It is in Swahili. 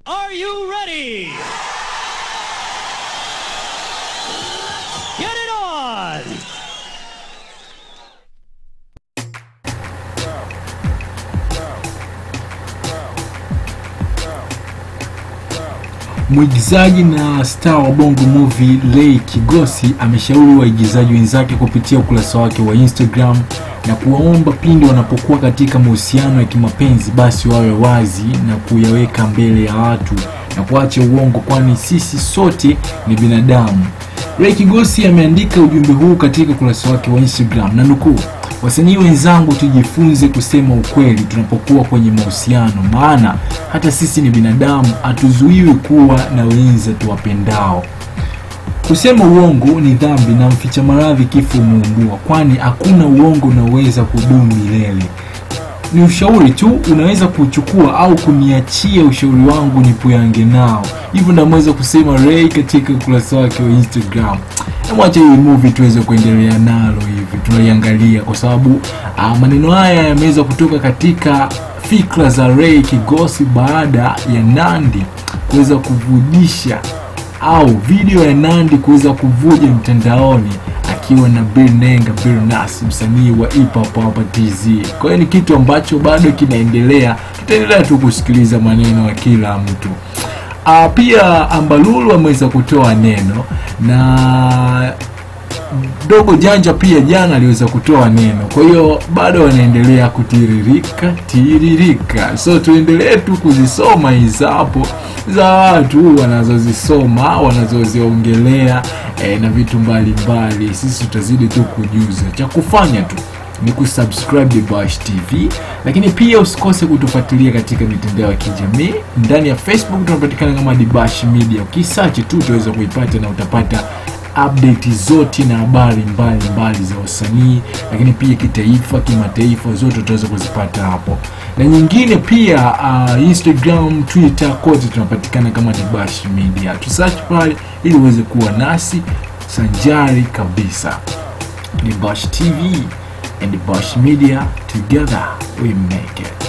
Are you ready? Get it on! Mwigizaji na star wa Bongo Movie Ray Kigosi ameshauri waigizaji wenzake kupitia ukurasa wake wa Instagram na kuwaomba pindi wanapokuwa katika mahusiano ya kimapenzi basi wawe wazi na kuyaweka mbele ya watu na kuacha uongo, kwani sisi sote ni binadamu. Ray Kigosi ameandika ujumbe huu katika ukurasa wake wa Instagram na nukuu, wasanii wenzangu, tujifunze kusema ukweli tunapokuwa kwenye mahusiano, maana hata sisi ni binadamu, hatuzuiwi kuwa na wenza tuwapendao. Kusema uongo ni dhambi na mficha maradhi kifo umuumbua, kwani hakuna uongo unaoweza kudumu milele. Ni ushauri tu, unaweza kuchukua au kuniachia ushauri wangu nipuyange nao. Hivyo ndamweza kusema Ray katika ukurasa wake wa Instagram. Namwacha hii movie tuweze kuendelea nalo hivi, tunaiangalia kwa sababu ah, maneno haya yameweza kutoka katika fikra za Ray Kigosi baada ya Nandi kuweza kuvujisha au video ya Nandi kuweza kuvuja mtandaoni akiwa na Bill Nenga Bill Nas msanii wa hip hop hapa TZ. Kwa hiyo ni kitu ambacho bado kinaendelea, tutaendelea tu kusikiliza maneno ya kila mtu. Uh, pia Ambalulu ameweza kutoa neno na Dogo Janja pia jana aliweza kutoa neno, kwa hiyo bado wanaendelea kutiririka tiririka, so tuendelee tu kuzisoma hizo hapo za watu wanazozisoma wanazoziongelea eh, na vitu mbalimbali. Sisi tutazidi tu kujuza, cha kufanya tu ni kusubscribe The Bash TV, lakini pia usikose kutufuatilia katika mitandao ya kijamii. Ndani ya Facebook tunapatikana kama The Bash Media, ukisearch tu utaweza kuipata na utapata update zote na habari mbalimbali za wasanii, lakini pia kitaifa, kimataifa, zote utaweza kuzipata hapo, na nyingine pia uh, Instagram, Twitter, kote tunapatikana kama The Bash Media. Tusearch pale ili uweze kuwa nasi sanjari kabisa. The Bash TV and The Bash Media, together we make it.